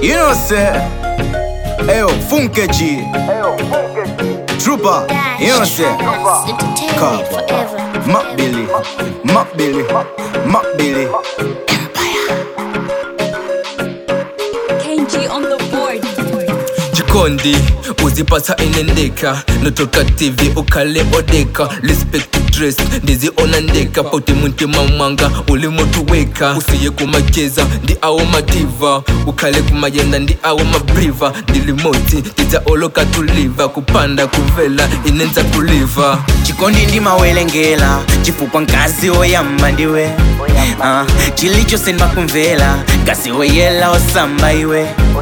You know say Ayo, Funke G Trooper You know say Entertainment forever. Mac Billy Mac Billy Mac Billy KG on the board. jikondi uzipata inendeka notoka tv ukale odeka respect to dress ndiziona ndeka poti muntima mwanga uli mutuweka usiye kumakeza ndi awo madiva ukhale kumayenda ndi awo mabriva ndilimoti ndidzaoloka tuliva kupanda kuvela inenza kuliva chikondi ndimawelengera chifukwa nkazi oyamba ndiwe Ah, chilichosendwa kumvera nkazi oyela osamba iwe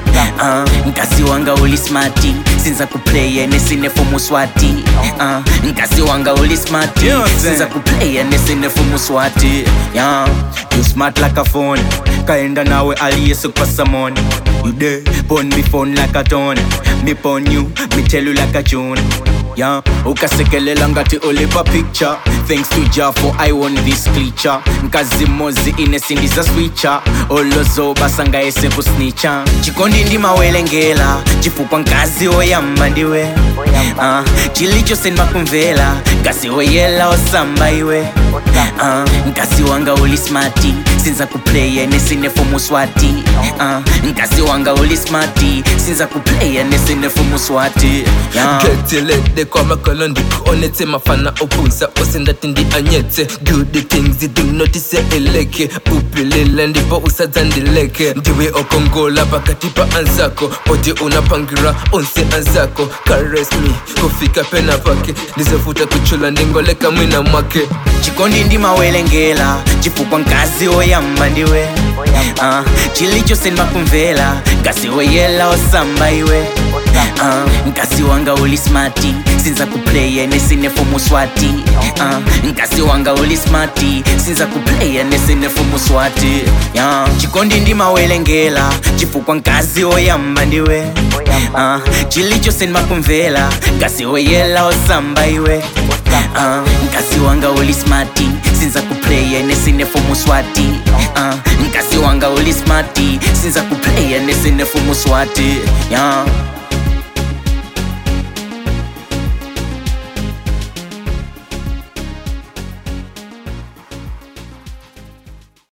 Ah, nkazi wanga uli smati sinza kuplaya nesinefomu swati Ah, nkazi wanga uli smati You know what I'm saying? sinza kuplaya nesinefomu swati yeah. You smart like a phone Kaenda nawe aliyesu kwa samon You there, pon me phone like a tone Me pon you, me tell you like a tune Yeah, ukasekelela ngati ulipa picture Thanks to Jah for I won this creature Nkazi mozi inesindiza switcher Olozoba sangaese kusnicha chikondi ndimawelengera chifukwa nkazi oyamba ndiwe Ah, chilichosendwa kumvera nkazi oyela osamba iwe Ah, nkazi wanga uli smati sinza kuplaya nesinefomu swati Ah, nkazi wanga uli smati sinza kuplaya nesinefomu swati yeah. ketelede kwa makolo ndikuonetse mafana opusa osendati ndi anyetse good things idinotise eleke pupilile ndipo usadzandileke ndiwe okongola pakati pa anzako poti unapangira onse anzako karesmi kufika pena pake ndizofuta kuchula ndingoleka mwina mwake chikondi ndimawelengera chifukwa nkazi oyamba ndiwe Ah, chilichosendwa kumvera nkazi oyela osamba iwe Ah, nkazi wanga uli smati sinza kuplaya nesinefomu swati Ah, nkazi wanga uli smati sinza kuplaya nesinefomu swati yeah. chikondi ndimawelengera chifukwa nkazi oyamba ndiwe Ah, chilichosendwa kumvera nkazi oyela osamba iwe Ah, nkazi wanga uli smati sinza kuplaya nesinefomu swati Ah, nkazi wanga uli smati sinza kuplaya nesinefomu swati yeah.